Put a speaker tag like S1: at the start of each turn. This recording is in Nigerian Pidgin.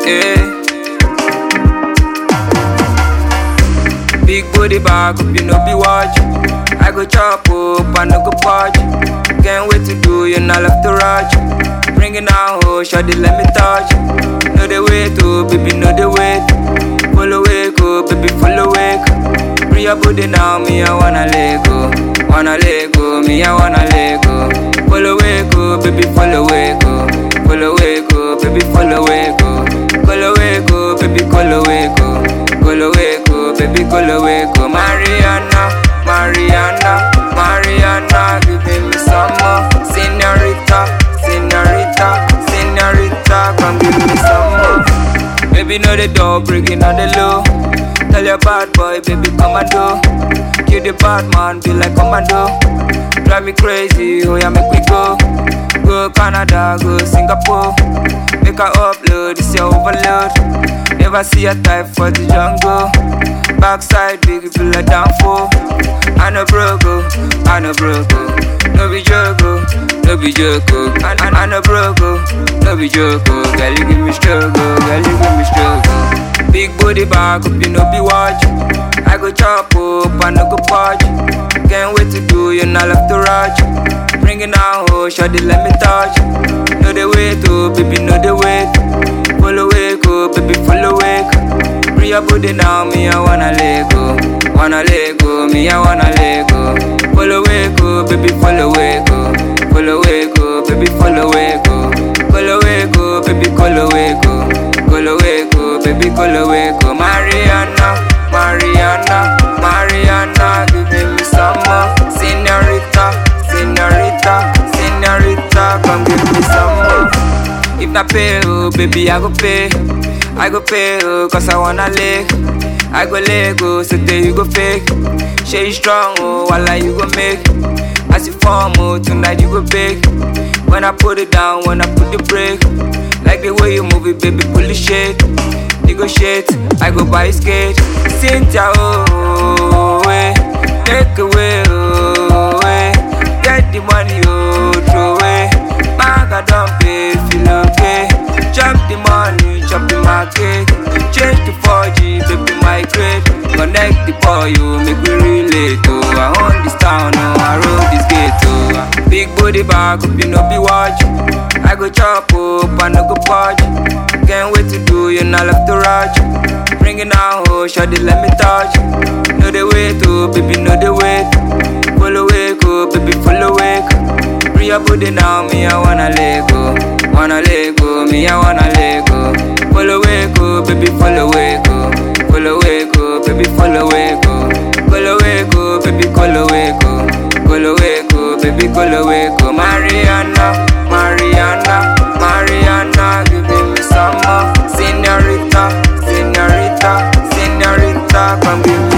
S1: Yeah. Big booty bag up, you know be watch. I go chop up, I no go punch. Can't wait to do you, not left to rush. Bring it now, oh, shawty, let me touch. Know the way to, baby, know the way. Follow wake up, baby, follow wake. Bring your booty now, me, I wanna let go. Wanna let go, me, I wanna let go. Follow wake up, baby, follow wake up. Follow wake up, baby, follow wake up. Follow wake up, baby, follow wake up. Follow wake up, baby, follow wake up. Mariana, Mariana, Mariana, give me some more. Senorita, senorita, senorita, come give me some more. Baby, know the door, breaking on the low. Tell your bad boy, baby, come and do. Kill the bad man, be like commando. Drive me crazy, oh yeah, make we go. Go Canada, go Singapore. Make her upload, this your overload. Never see a type for the jungle. Backside, big, feel like down for. I know broke, oh, I know broke, oh. No be joke, oh, no be joke, oh. I, I, I know broke, oh, no be joke, oh. Girl, you give me struggle, girl, you give me struggle. Big booty back up, you know be watch. I go chop up, I no go punch. Can't wait to do you, not left to rush. Bring it now, oh, shawty, let me touch. Know the way to, baby, know the way. Follow wake up, baby, follow wake. Bring your booty now, me, I wanna let go. Wanna let go, me, I wanna let go. Follow wake up, baby, follow wake up. Follow wake up, baby, follow wake up. Follow wake up, baby, follow wake up. Follow wake up, baby, follow wake up. Mariana, Mariana, Mariana, give me some more. Senorita, senorita, senorita, come give me some more. If not pay, oh, baby, I go pay. I go pay, oh, cause I wanna lick. I go leg, oh, so there you go fake. Share you strong, oh, while you go make. As you form, oh, tonight you go big. When I put it down, when I put the brake. Like the way you move it, baby, pull the shit. Negotiate, I go buy a skate. Cynthia, oh, way. Take away, oh, way. Get the money, oh, throw away. Maga don't pay, feel okay. Chop the money, chop the market. Change to 4G, baby, migrate. Connect the boy, you make me relate, oh. I own this town, oh, I roll this gate, oh. Big booty bag, up, you know, be watch. I go chop up, I no go punch. Can't wait to do you, not left to rush. Bring it now, oh, shawty, let me touch. Know the way to, baby, know the way. Follow wake up, baby, follow wake. Bring your booty now, me, I wanna let go. Wanna let go, me, I wanna let go. Follow wake up, baby, follow wake up. Follow wake up, baby, follow wake up. Follow wake up, baby, follow wake up. Follow wake up, baby, follow wake up. Mariana, Mariana, Mariana, give me some more. Senorita, senorita, senorita, come give me